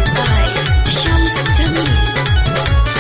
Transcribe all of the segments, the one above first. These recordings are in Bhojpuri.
Music by Shams Jamil.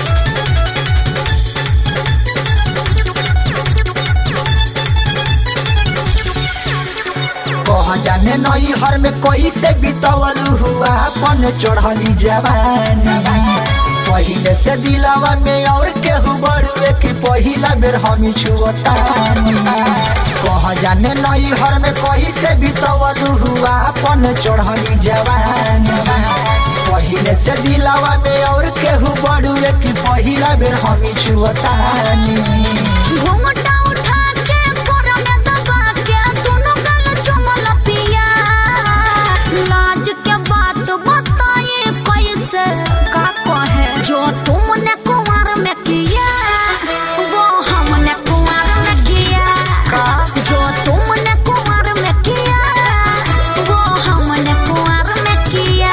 कह जाने नई हर में कैसे बितवल हुआ अपन चढ़ली जवानी पहिले से दिलावा में और केहू बड़ुए कि पहिला बेर हम छुअतानी कह जाने नई हर में कैसे बितवल हुआ अपन चढ़ली जवानी पहिले से दिलावा में और केहू बड़ुए कि पहिला बेर हम छुअतानी घूंघटा उठा के कोरा में दबा के दोनों गाल चुमल पिया लाज के बात बताए कैसे का कहे जो तुमने कुंवर में किया वो हमने कुंवर में किया जो तुमने कुंवर में किया वो हमने कुंवर में किया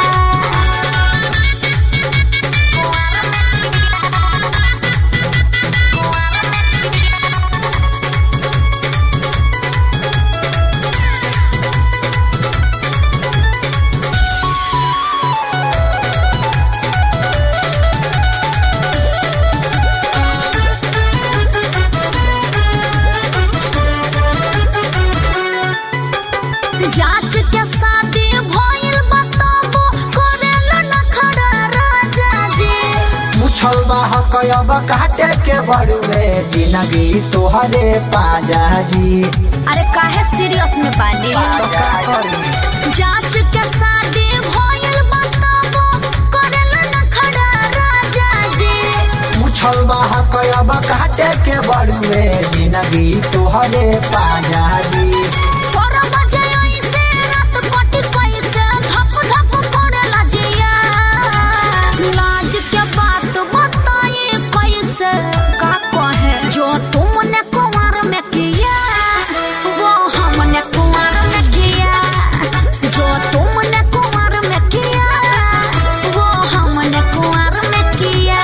जांच के शादी भइल बताबो करेल न खड़ा राजा जी मुछल बाहक अब काटे के बड़ुए जिंदगी तोहरे पाजा जी अरे काहे सीरियस में बानी जांच के शादी भइल बताबो करेल न खड़ा राजा जी मुछल बाहक अब काटे के बड़ुए जिंदगी तोहरे पाजा जी तोरा बजे ऐसे रात कटी कैसे धक धक करेला जिया लाज के बात बताए कैसे का कहे जो तुमने कुंवर में किया वो हमने कुंवर में किया जो तुमने कुंवर में किया वो हमने कुंवर में किया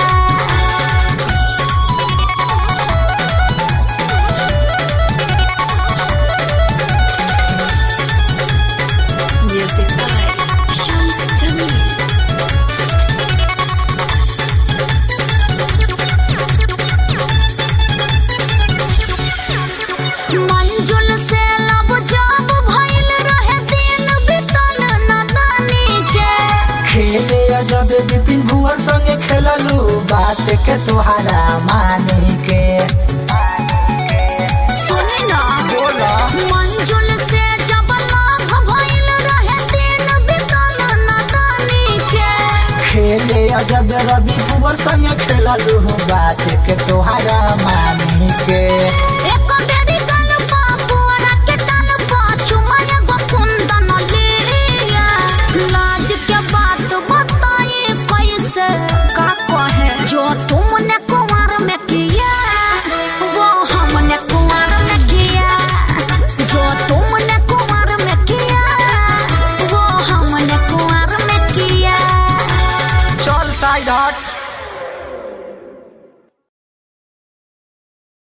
Music by Shams Jamil. मंजुल से लब जब भइल रहे दिन बितल नदानी के खेले जब विपिन भुआ संगे खेललू बात के तोहरा माने के सुनी ना बोला मंजुल से जब लाभ भइल रहे दिन बितल नदानी के खेले जब रवि भुआ संगे खेललू बात के तोहरा माने के